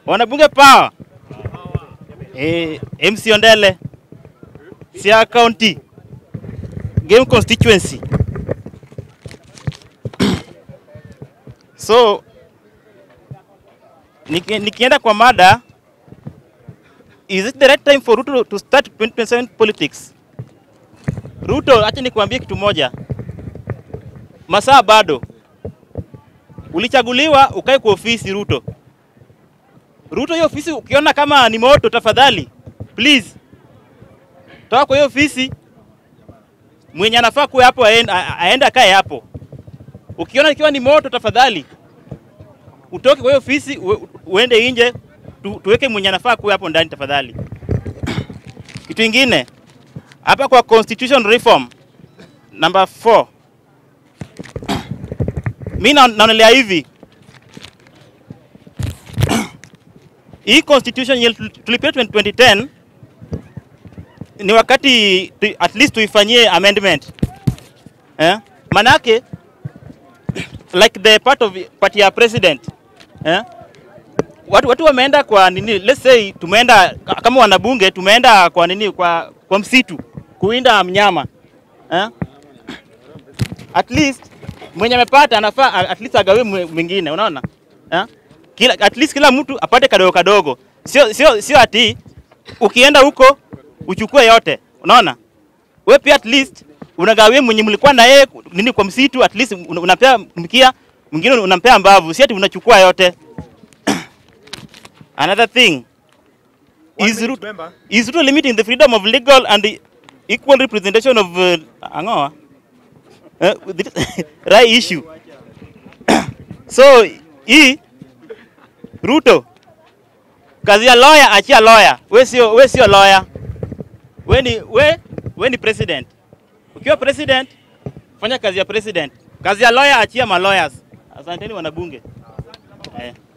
Wanabunge power. Eh, MC Ondele. Siaya County. Game constituency. so niki, nikienda kwa mada is it the right time for Ruto to start 2027 politics? Ruto, acha nikwambie kitu moja, masaa bado. Ulichaguliwa ukae kwa ofisi Ruto. Ruto, hiyo ofisi ukiona kama ni moto, tafadhali please toka kwa hiyo ofisi. Mwenye anafaa kuwa hapo aende, aende akae hapo. Ukiona ikiwa ni moto, tafadhali utoke kwa hiyo ofisi ue- uende nje, tu, tuweke mwenye anafaa kuwa hapo ndani tafadhali. Kitu ingine hapa kwa constitution reform number 4 mi na- naonelea hivi hii constitution yenye tulipia 2010 ni wakati tu, at least tuifanyie amendment eh? Manake like the part of party ya president eh? Watu, watu wameenda kwa nini, let's say tumeenda kama wanabunge tumeenda kwa nini, kwa, kwa msitu kuwinda mnyama eh? At least mwenye amepata anafaa a- at least agawe mwe- mwingine, unaona eh? Kila, at least kila mtu apate kadogo kadogo, sio sio sio ati ukienda huko uchukue yote, unaona we pia at least unagawie mwenye mlikuwa na yeye nini kwa msitu, at least un- unampea mkia mwingine unampea mbavu, si ati unachukua yote. Another thing One is minute, Ruto, member. is Ruto limiting the freedom of legal and the equal representation of uh, angoa uh, right issue so hii Ruto kazi ya lawyer, achia lawyer. We sio we sio lawyer, we ni we, we ni president. Ukiwa president fanya kazi ya president. Kazi ya lawyer achia ma lawyers. Asanteni wanabunge eh.